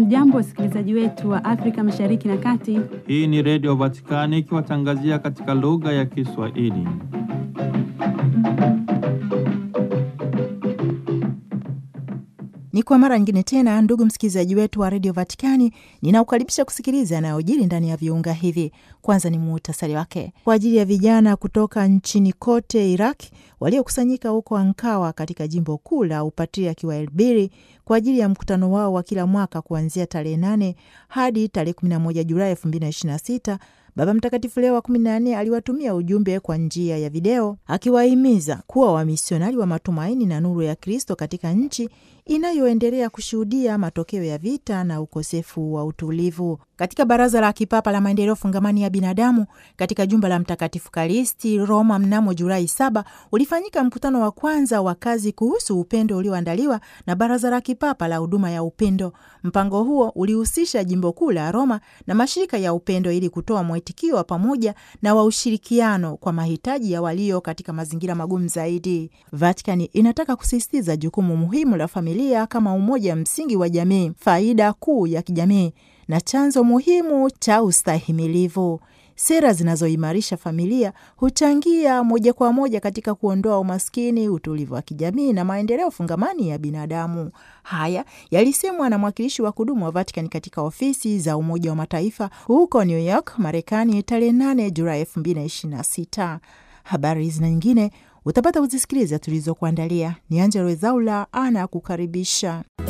Hamjambo, wasikilizaji wetu wa Afrika Mashariki na Kati. Hii ni Redio Vatikani ikiwatangazia katika lugha ya Kiswahili. Ni kwa mara nyingine tena, ndugu msikilizaji wetu wa redio Vatikani, ninaukaribisha kusikiliza yanayojiri ndani ya viunga hivi. Kwanza ni muhtasari wake kwa ajili ya vijana kutoka nchini kote Iraq waliokusanyika huko Ankawa katika jimbo kuu la upatriaki wa Elbiri kwa ajili ya mkutano wao wa kila mwaka kuanzia tarehe 8 hadi tarehe 11 Julai 2026. Baba Mtakatifu Leo wa kumi na nne aliwatumia ujumbe kwa njia ya video akiwahimiza kuwa wamisionari wa matumaini na nuru ya Kristo katika nchi inayoendelea kushuhudia matokeo ya vita na ukosefu wa utulivu. Katika Baraza la Kipapa la Maendeleo Fungamani ya Binadamu katika jumba la Mtakatifu Kalisti Roma mnamo Julai saba ulifanyika mkutano wa kwanza wa kazi kuhusu upendo ulioandaliwa na Baraza la Kipapa la Huduma ya Upendo. Mpango huo ulihusisha jimbo kuu la Roma na mashirika ya upendo ili kutoa mwitikio wa pamoja na wa ushirikiano kwa mahitaji ya walio katika mazingira magumu zaidi. Vatikani inataka kusisitiza jukumu muhimu la familia kama umoja msingi wa jamii, faida kuu ya kijamii na chanzo muhimu cha ustahimilivu. Sera zinazoimarisha familia huchangia moja kwa moja katika kuondoa umaskini, utulivu wa kijamii na maendeleo fungamani ya binadamu. Haya yalisemwa na mwakilishi wa kudumu wa Vatican katika ofisi za Umoja wa Mataifa huko New York, Marekani, tarehe 8 Julai 2026. Habari hizi na nyingine utapata kuzisikiliza tulizokuandalia. Ni Angela Wezaula ana kukaribisha.